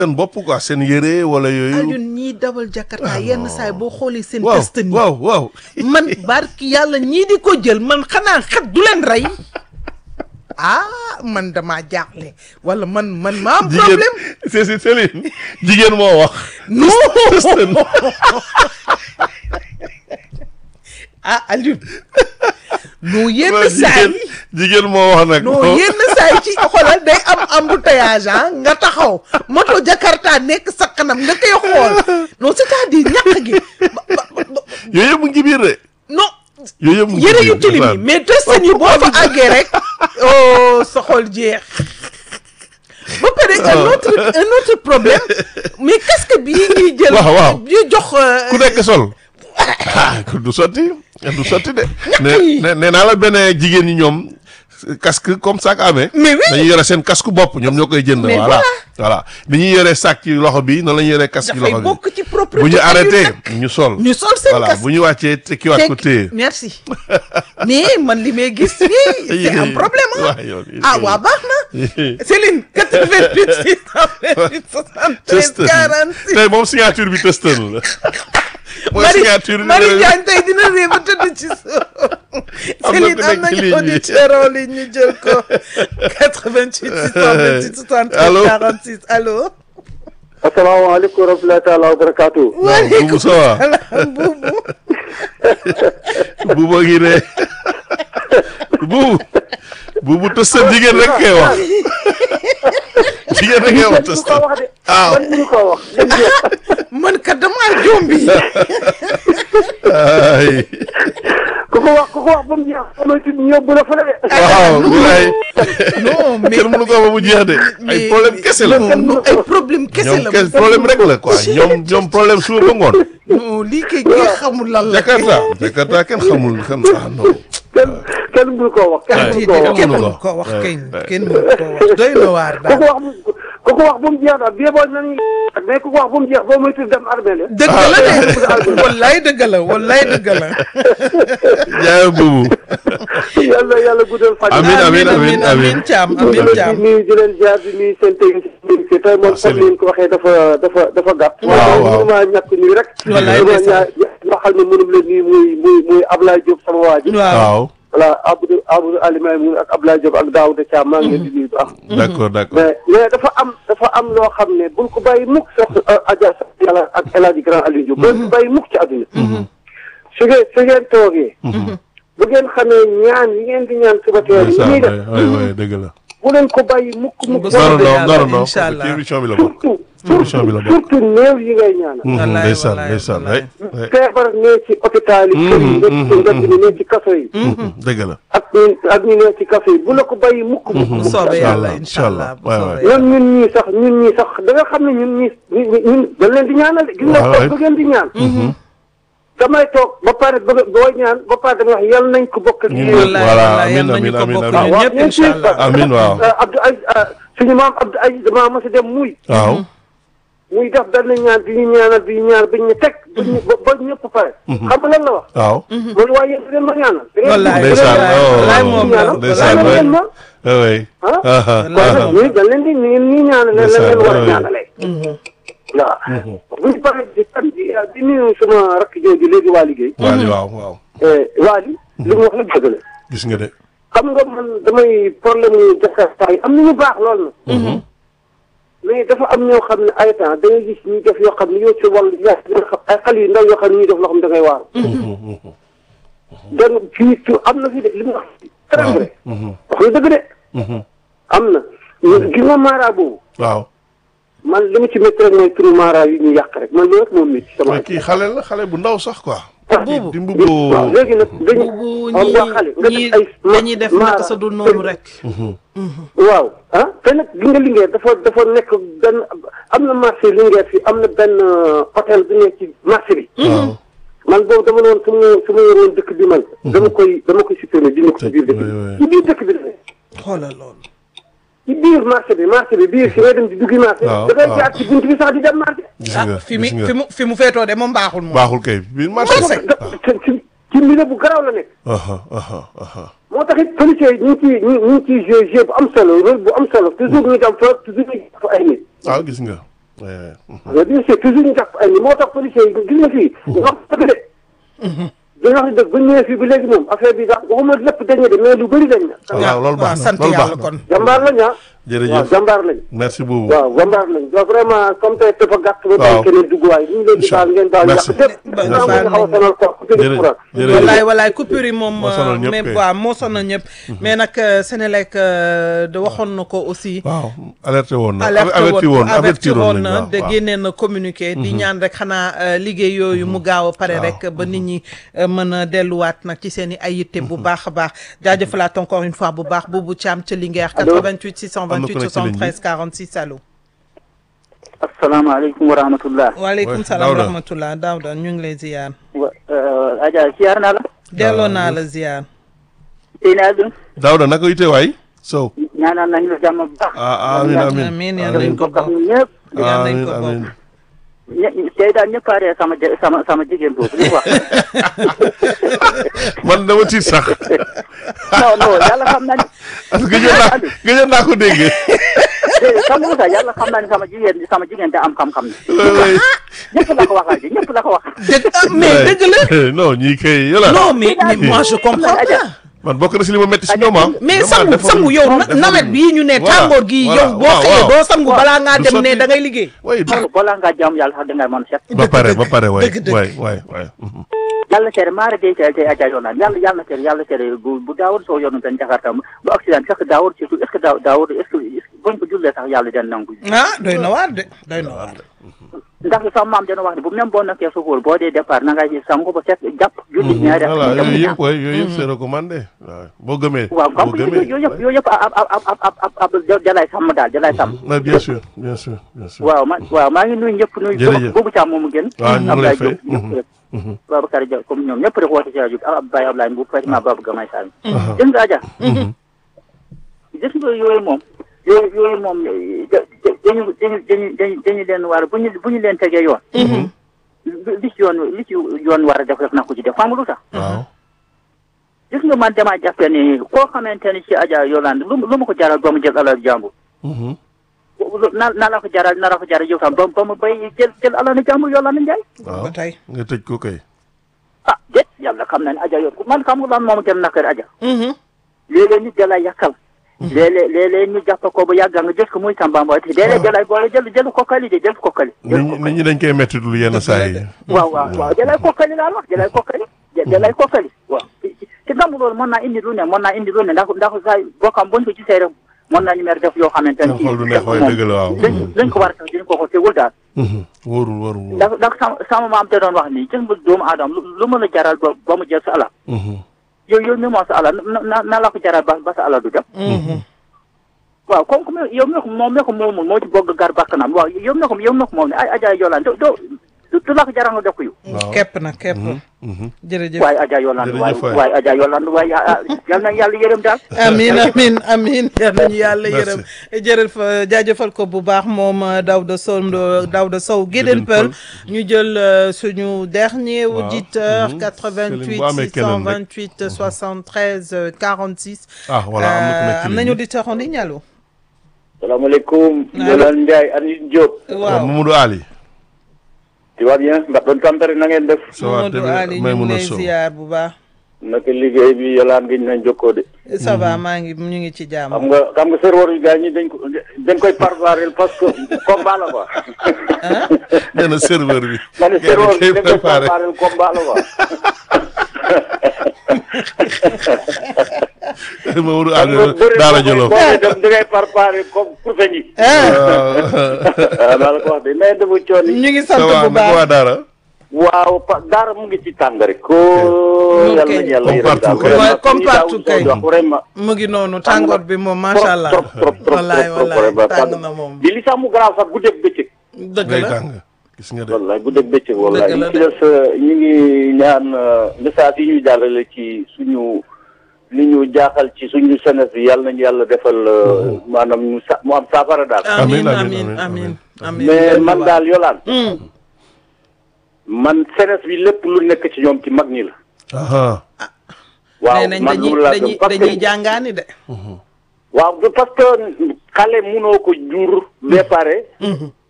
seen bopp quoi seen yére wala yooyu. Alioune ñiy dawal Jakarta yenn saay boo xoolee seen waaw test ni waaw waaw. man barki yàlla ñii di ko jël man xanaa xet du leen rey ah man damaa jaaxle wala man man ma am jigéen problème c'est c'est Céline jigéen moo wax. non Testen. ah Alioune non yenn waaw saay jigéen jigéen moo wax nag. non yenn saay ci xoolal day am embouteillage ah nga taxaw moto Jakarta nekk sa kanam nga koy xool non c'est-à-dire ñàkk gi ba- ba- ba- yooyu yëpp mu ngi ci biir de. non yooyu yëpp mu ngi ci yëre biir yu tilim yi ndeysaan. mais testan yi boo fa àggee rek oh sa xol jeex ba pare un autre un autre problème mais casque bii ñuy jël Waaw, waaw. ñuy jox euh, ku nekk sol. ah du sotti du sotti de. yi. ne nee naa la benn jigéen ñi ñoom casque comme sac amee. Mais oui. dañuy yore seen casque bopp ñoom ñoo koy jënd. Mais voilà voilà ni ñuy yore sac ci loxo bi noonu la ñuy yore casque ci dafay loxo bi. bokk ci propriété bu ñu arrêté bi ñu sol. ñu sol seen voilà casque bu ñu wàccee te kiiwaat ko téye. merci mais man li may gis nii c'est un problème ah waaw yow ah waa baax na Céline 88 628 Test 73 46 tey moom signature bi testeur la. mooy Marie signature bi Marie Diagne tey dina réew ba tëdd ci suuf. Am na Céline ku am nekk ci nañu ligne bi. auditeur en ligne ñu jël ko 88 628 63 Allô 46 allo. asalaamaaleykum wa rahmatulahi taala wa barakaatu. waaw Boubou ça va salaam buubu. Boubou ngi ne Boubou Boubou testeur jigéen rek kay wax jigéen rek kay wax du ko testeur wax de. ah man mënu koo wax. dëgg la. man kat damaa jombi. ay ku ko wax ku ko wax ba mu jeex ba muy tudd ñu yóbbu la fële de. waaw ay non mais kenn mënu ko wax ba mu jeex de ay problème kese la non non ay problème kese ñoom la. kese problème rek la quoi ñoom ñoom problème suba ba ngoon non lii kay kii xamul lan la. Jakarta Jakarta kenn xamul xam ah non kenn kenn mënu koo wax. kenn Ouais. mënu koo wax. kenn mënu mënu ko ko wax wax. kay Ouais. kenn mënu ko wax doy na waar ku daal. ko wax bu ku ko wax ba mu jeex daal bii boo nañu mais ku ko wax ba mu jeex boo muy tudd dem armée la. dëgg la de wallaay dëgg la wallaay dëgg la. jaay Boubou yàlla yàlla guddal fan. Amiin, amiin, amiin, amiin. amiin Thiam amiin di Thiam. nuyu di leen jaar di nuyu seen technicien bi tey moom comme ni ngeen ko waxee dafa dafa dafa gàtt. Waaw, waaw. mënu maa ñàkk nuyu rek. Wallaay dama ndeysaan. ñaa ñoo xam ne mënum leen nuyu muy muy muy Ablaye Diop sama waa ji. waaw waaw voilà Abdou Abdou Alimay mu ak Ablaye Diop ak Daouda Thiam maa ngi leen di nuyu bu baax. d'accord d'accord mais mais dafa am dafa am loo xam ne buñ ko bàyyi mukk sax Adja sax yàlla ak El Hadj Grand Aliou Diop. buñ ko bàyyi mukk ci àdduna. su ngeen su ngeen toogee. bu ngeen xamee ñaan yi ngeen di ñaan suba teel yi ñuy def waay waay dëgg la bu leen ko bàyyi mukk mukk. Ba non non yàlla, non non incha allah. ci émission bi la bokk surtout ci émission bi la bokk surtout néew yi ngay ñaanal. Mhm, Wallaay, ndeysaan wallaay, ndeysaan wallaay. ay ay feebar ne ci hôpital yi. kër yi nekk ci mbedd mi nekk ci kaso yi. Mhm, dëgg la ak ñi ak ñi nekk ci kaso yi bu la ko bàyyi mukk mukk. bu mukk. soobee Incha yàlla allah, incha allah bu waay, soobee waay. yàlla. ñun ñun ñii sax ñun ñii sax da nga xam ne ñun ñii ñun ñun dañ leen di ñaanal de. gis nga Waaw, ko waay. ba ngeen di ñaan. damay toog ba pare ba booy ñaan ba pare damay wax yàlla nañ ko bokk ak Ñun yéen. ñëpp. Voilà, wallaay amiin, yal nañu amiin, ko amiin, bokk amiin. ñun waaw ñëpp ñun incha suñu allah. amiin waaw ah Abdou Aziz ah, suñu maam Abdou Aziz damaa mos a dem muy. waaw muy def benn ñaan di ñu ñaanal di ñu ñaanal bi ñu teg. ba ñu ba ba ñëpp pare. xam nga lan la wax. waaw man waaye yéen da ngeen ma ñaanal. da ngeen Wallaay, da ngeen ndeysaan ma oh wallaay moom la, ñaanal. ndeysaan da waay ngeen ma. oui ah. ah kon nag ñun dañ leen di ñu ñu ñaanal leen leen war a Ndeysaan, ñaanalee. waaw. bu ñu paree di tam di di nuyu sama rakk jooju léegi waa liggéey. Waali waaw waaw Waali li mu wax la dëgg la. gis nga de xam nga man damay problème mu Jakarta yi am na ñu baax lool na. mais dafa am ñoo xam ne ay temps da ngay gis ñuy def yoo xam ne yow ci wàllu yaa dina xam ay xale yu ndaw yoo xam ne ñuy def loo xam ne da ngay waaru. donc fii tu am na fi de li mu wax. très vrai. wax na dëgg de. am na. gis nga maara boobu. waaw man li ma ci métti rek mooy turu maara yi ñu yàq rek man loolu rek moom métti sama. mais kii xale la xale bu ndaw sax quoi Boobu. di mbubboo waaw léegi nag dañu. bu xam nga xale nga ñi def ay. dañuy def naka sa dul noonu rek. waaw ah te nag gi nga Linguère dafa dafa nekk benn am na marché Linguère fii am na benn hôtel bu nekk ci marché bi. waaw man boobu dama ne woon su ma su ma yoroon dëkk bi man. dama koy dama koy supprimer dindi ko ci biir dëkk oui, oui. bi. ci biir dëkk bi la nekk. xoolal loolu. ci biir marché bi marché bi biir si ngay dem di duggi marché. waaw, da ngay waaw. jaar ci bunt bi sax di dem marché. gis ah nga fi mu gis nga fi mu fi mu feetoo de moom baaxul moom. baaxul kay biir marché Marché. da ci ci ci milieu bu garaaw la nekk. aha aha aha moo tax it policiers yi ñu ngi ciy ñu ñu ngi ciy joué joué bu am solo rôle bu am solo toujours ñu dem fa toujours ñu fa ay nit. waaw gis nga Ouais, ouais. nga bien sûr toujours ñu jàpp ay ni moo tax policiers yi gis nga fii wax dëgg de dañu wax dëgg bu ñu ñëwee fii ba léegi moom affaire bi sax waxuma lépp dañu de mais lu bëri dañ na waaw loolu baax na sant loolu yàlla baax kon na jàmbaar lañ ah waaw jërëjëf jàmbaar lañ merci beaucoup waaw jàmbaar lañ donc vraiment comme tey dafa gàtt ba Waaw. tey keneen dugg waay ñu ngi leen di baal ngeen baal yàq Merci. lépp Ba- naa baal nga xaw a nañ sonal ko ku tëdd Jërëjëf. courant Jërëjëf. wallaay wallaay coupure yi moom Moo sonal ñëpp mais kay. waaw moo sonal ñëpp mais nag euh, Sénélec euh, de waxoon na ko aussi waaw alerté woon na alerte averti woon woon avertir woon nañ na waaw, de waaw. génnee na communiqué di ñaan rek xanaa euh, liggéey yooyu mu gaaw a pare rek ba nit ñi euh, mën a delluwaat nag ci seen i ay yitte bu baax a baax jaajëfalaat encore une fois bu baax Boubou Thiam ca Linguère Allô 88 628 Am na ku nekk ci ligne bi. 73 46 allo asalaamaaleykum wa rahmatullah waaleykum Ouais, salaam wa Daouda. rahmatullah Daouda ñu ngi lay ziar wa Adja siyaar naa la delloo naa la ziar tey naa dun Daouda naka yite waay Sow ñaanal nañu la jàmm bu baax ah amin amin amiin yàlla nañ ko ko xam bokk ñëpp yàlla nañ amin ko amin bokk ñe- tey daal ñëpp a ree sama je- sama sama jigéen boobu li mu wax man dama tiit sax non non yàlla xam na ni parce que gëjoon naa gëjoon naa ko déggee déedéet xam nga sax yàlla xam na ni sama jigéen sama jigéen da am xam-xam ni Ouais, ouais. ñëpp la ko waxal ji ñëpp la ko wax dëgg ah, mais Ouais. dëgg la non ñii kay yola non mais mais moi je comprends Adja. pas man bokk na si li ma metti si ñoom ah mais Vraiment, sangu defaruñ- sangu yow na- defaruñ. nawet bii ñu ne Voilà, tàngoor gi voilà, yow boo waaw, xëyee waaw. doo sangu balaa ngaa Du dem ne sotti. da ngay liggéey way balaa ngaa jaamu yàlla sax dangay mën a set ba pare ba pare waay dëgg, dëgg. waay waay waay mhm. yàlla tere maara day tey tey Adja yoon naan yàlla yàlla tere yàlla tere bu bu daawul soo yoonu benn jakarta bu accident fekk daawul surtout est ce que daaw daawul est ce que est ce que buñ ko jullee sax yàlla den nangu ah doy na waar de doy na waar ndax sama maam dana wax ne bu même boo nekkee suufóor boo dee départ na ngay sangu ba set jàpp julli ñaari voilà rakk yooyu yëpp waay yooyu yëpp c'est recommandé waaw boo gëmee waaw xam boo nga gëmee yooyu yëpp yooyu yëpp ab ab ab ab ab ab jalay sàmm daal jalay sàmm mais bien sûr bien sûr bien sûr waaw ma waaw maa ngi nuyu ñëpp nuyu Jërëjëf. boobu càmm moomu gën waaw ñu ngi lay fay. Diop ñëpp rek Babacar Dia comme ñoom ñëpp rek woote si rajo bi ab Baye Ablaye Mbow Fatima Babou Gamay Sall gis nga Adja gis nga yooyu moom yooyu yooyu moom da- da- dañu dañu dañu dañu dañu leen war bu ñu bu ñu leen tegee yoon li ci yoon li ci yoon war a def rek na ko ci def xam nga lu tax waaw gis nga man damaa jàppee ni koo xamante ni ci Adja Yolande lu lu ma ko jaral ba mu jël alal jàmbur Mhm. na na la ko jaral na la ko jaral yow tam ba ba mu bay jël jël alal ni jàmbur Yolande Ndiaye waaw ba tey nga tëj ko kay ah déet yàlla xam na ne Adja yow man xam nga lan moom gën nakar Adja Mhm. léeg-léeg nit da lay yàqal léeg-léeg léeg-léeg ñu jàpp ko ba yàgg nga jël ko muy tàmbamba te léeg-léeg da lay boole jël jël kokkali de jël kokkali nit ñi nit ñi dañ koy metti lu yenn saa yi waaw waaw waaw da lay kokkali laa wax da lay kokkali da lay kokkali waaw ci gàmmu loolu mën naa indi lu ne mën naa indi lu ne ndax ndax saa bokkam buñ ko gisee rek mën naa ñu mer def yoo xamante seen xol du neex waaye dëgg la waaw dañ dañ ko war a tax dañ ko ko tegul daal Mhm. wóorul wóorul wóorul ndax ndax sama sama maam te doon wax nii gis nga doomu aadama lu lu mën a jaral ba ba mu jël sa alal Mhm. yow yow mi moom sa alal na na na la ko jaral ba ba sa alal du dem Mhm. waaw comme que yow mi ko moom mi ko moomul moo ci bogg gar bakkanam waaw yow mi ko yow mi ko moom ne ay Adja Yolande doo doo du la ko jaral nga def ko yow waaw képp na képp Mhm. jërëjëf waaye Adja Yolande waaye Jërëjëf waay. waaye Adja Yolande waaye ah, ah, yal na yàlla yërëm daal amin amin amin yal nañu yàlla Merci. yërëm jërëjëf jaajëfal ko bu baax moom euh, Daouda Sow Daouda Sow Guédén Peul ñu jël euh, suñu dernier Waaw. auditeur Mhm. 88 Céline, bu amee keneen rek. 628 73 euh, 46 ah voilà am na ku nekk ci am ligne nañu bi. auditeur en ligne allo salaamaaleykum Allo. Yolande Ndiaye Anine Diop waaw Mamadou Ali tu vas bien ndax doon tampere na ngeen def ça va Mamadou tamit Ali ñu may ngi mun a lay sow ziar bu baax naka liggéey bi Yolande gi ñu nañ jokkoo de ça va maa ngi ñu ngi ci jàmm xam nga xam nga serveur yi gars ñi dañ ko dañ koy préparer parce que combat la quoi nee na serveur bi ma ne gars yi serveur dañ bi koy dañ koy préparé préparer combat la quoi Mamadou xam Ali nga bëri daara boo jolof koy dem da ngay préparer comme pour feñ yi waaw maa la ko wax de mais dafa coon yi ñu ngi ça sant va bu naka waa baax daara waaw pa daara mu ngi ci tàng rek ko Ok. yàlla nañu yàlla Comme yërëm daal partout kay. vraiment Ouais, comme comme partout ni Daouda kay. Sow wax vraiment mu ngi noonu tàngoor bi moom macha allah trop trop trop wallaay trop trop wallaay vraiment tàng na moom di li sax mu garaaw sax guddeeg bëccëg dëgg day la tàng gis nga de wallaay guddeeg bëccëg wallaay Dëgg la li ci des ñu ngi ñaan message yi ñu jàllale ci suñu li ñu jaaxal ci suñu senes bi yàlla nañu yàlla defal maanaam ñu sa mu am saafara daal amin Amiin, amin amiin, amin amin mais man daal yolaan Hmm. man senes bi lépp lu nekk ci ñoom ci mag ñi la aha waaw nee nañ man dañuy loolu laa dañuy gëm parce dañuy que jàngaani de waaw parce que xale munoo ko jur ba pare